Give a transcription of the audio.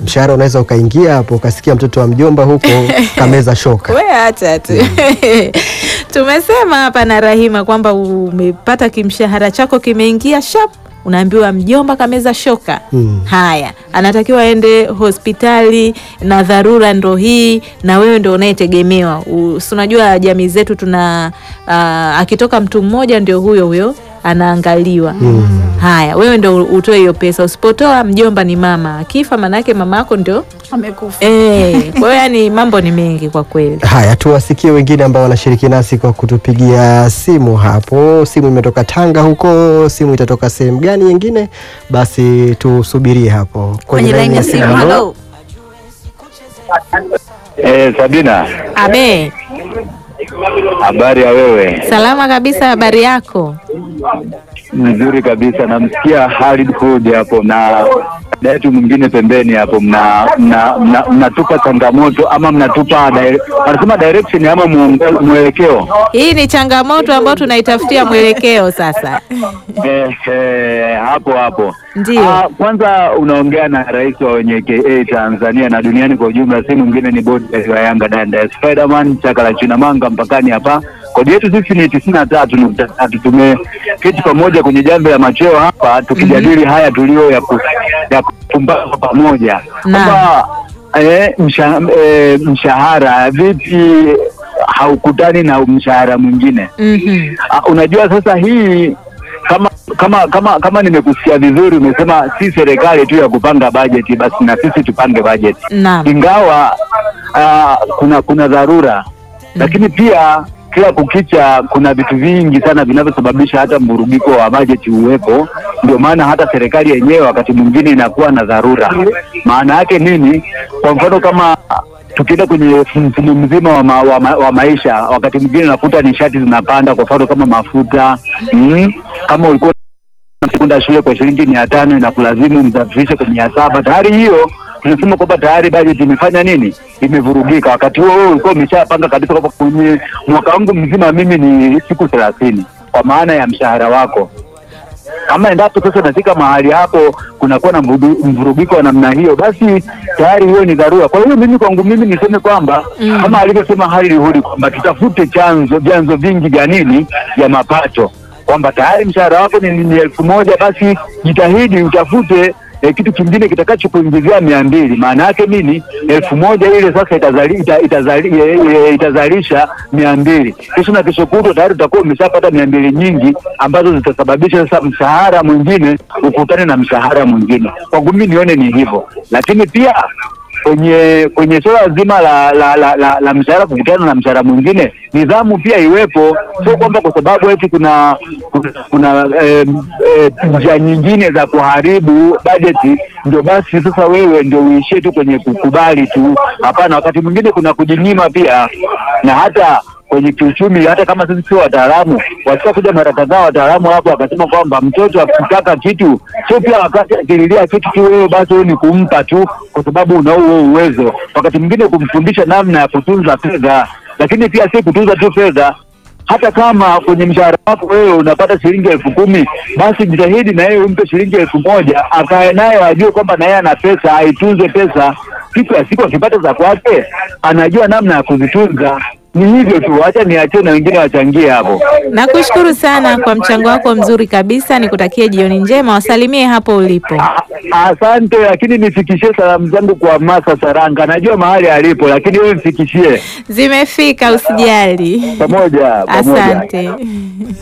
mshahara unaweza ukaingia hapo ukasikia mtoto wa mjomba huko kameza shoka. We acha tu. Tumesema hapa na Rahima kwamba umepata kimshahara chako kimeingia shap, unaambiwa mjomba kameza shoka. Mm. Haya, anatakiwa aende hospitali na dharura ndo hii, na wewe ndo unayetegemewa. U- si unajua jamii zetu tuna ah, akitoka mtu mmoja ndio huyo huyo anaangaliwa. Haya, wewe ndo utoe hiyo pesa. Usipotoa mjomba ni mama, akifa maanake mama yako ndio amekufa. eh. Kwa hiyo yani mambo ni mengi kwa kweli. Haya, tuwasikie wengine ambao wanashiriki nasi kwa kutupigia simu hapo. Simu imetoka Tanga huko, simu itatoka sehemu gani nyingine? Basi tusubirie hapo Kwenye laini ya simu, halo. Eh, Sabina, Abe, habari ya wewe? salama kabisa. Habari yako? Nzuri kabisa. Namsikia Halid Hood hapo na dada yetu mwingine pembeni hapo, mna mna- mna- mnatupa changamoto ama mnatupa dire- wanasema direction ama muongo- mwelekeo. Hii ni changamoto ambayo tunaitafutia mwelekeo sasa. Eh, eh, hapo hapo Ndiyo. Ah, kwanza unaongea na rais wa wenye KA Tanzania na duniani kwa ujumla, si mwingine ni bodi wa Yanga Danda Spiderman chaka la china manga mpakani hapa. Kodi yetu sisi ni tisini na tatu nukta tatu. Tumeketi pamoja kwenye jambo la macheo hapa tukijadili haya tulio ya, ku, ya kupumbaza pamoja Naam. kwamba eh, msha, eh, mshahara vipi haukutani na mshahara mwingine Mhm. Ah, unajua sasa hii kama kama kama kama nimekusikia vizuri, umesema si serikali tu ya kupanga bajeti, basi na sisi tupange bajeti, Naam. ingawa ah, kuna kuna dharura lakini pia kila kukicha kuna vitu vingi sana vinavyosababisha hata mvurugiko wa bajeti uwepo. Ndio maana hata serikali yenyewe wakati mwingine inakuwa na dharura. Maana yake nini? Kwa mfano kama tukienda kwenye mfumo mzima wa, ma, wa, ma, wa maisha, wakati mwingine nakuta nishati zinapanda, kwa mfano kama mafuta mm, kama ulikuwa kwenda shule kwa shilingi mia tano inakulazimu msafirishe kwa mia saba tayari hiyo tunasema kwamba tayari bajeti imefanya nini, imevurugika. Wakati huo wewe ulikuwa umeshapanga kabisa kwamba kwenye mwaka wangu mzima mimi ni siku thelathini kwa maana ya mshahara wako kama endapo sasa nafika mahali hapo kunakuwa na mvudu- mvurugiko wa namna hiyo, basi tayari hiyo ni dharura. Kwa hiyo mimi kwangu mimi niseme kwamba Mm. kama alivyosema Halil Hudi kwamba tutafute chanzo vyanzo vingi vya nini vya mapato, kwamba tayari mshahara wako ni, ni elfu moja basi jitahidi utafute eh, kitu kingine kitakacho kuingizia mia mbili. Maana yake nini? elfu moja ile sasa itazali, ita, itazali, e, e, itazalisha mia mbili. Kesho na kesho kutwa tayari utakuwa umeshapata mia mbili nyingi ambazo zitasababisha sasa mshahara mwingine ukutane na mshahara mwingine. Kwangu mimi nione ni hivyo, lakini pia kwenye kwenye suala zima la la, la, la, la mshahara kukutana na mshahara mwingine, nidhamu pia iwepo. Sio kwamba kwa sababu eti kuna kuna, kuna eh, eh, njia nyingine za kuharibu bajeti ndio basi sasa wewe ndio uishie tu kwenye kukubali tu. Hapana, wakati mwingine kuna kujinyima pia, na hata kwenye kiuchumi, hata kama sisi sio wataalamu, wasika kuja mara kadhaa wataalamu hapo wakasema kwamba mtoto akitaka kitu sio pia wakati akililia kitu tu wewe basi wewe ni kumpa tu kwa sababu una huo uwezo. Wakati mwingine kumfundisha namna ya kutunza fedha, lakini pia si kutunza tu fedha hata kama kwenye mshahara wako wewe unapata shilingi elfu kumi basi jitahidi na yeye umpe shilingi elfu moja akae naye ajue kwamba na yeye ana pesa, aitunze pesa. Siku ya siku akipata za kwake, anajua namna ya kuzitunza. Ni hivyo tu, acha niachie na wengine wachangie hapo. Nakushukuru sana kwa mchango wako mzuri kabisa. Nikutakie jioni njema, wasalimie hapo ulipo. A- Asante, lakini nifikishie salamu zangu kwa Masa Saranga, najua mahali alipo, lakini wewe mfikishie Zimefika, usijali. pamoja pamoja. Asante.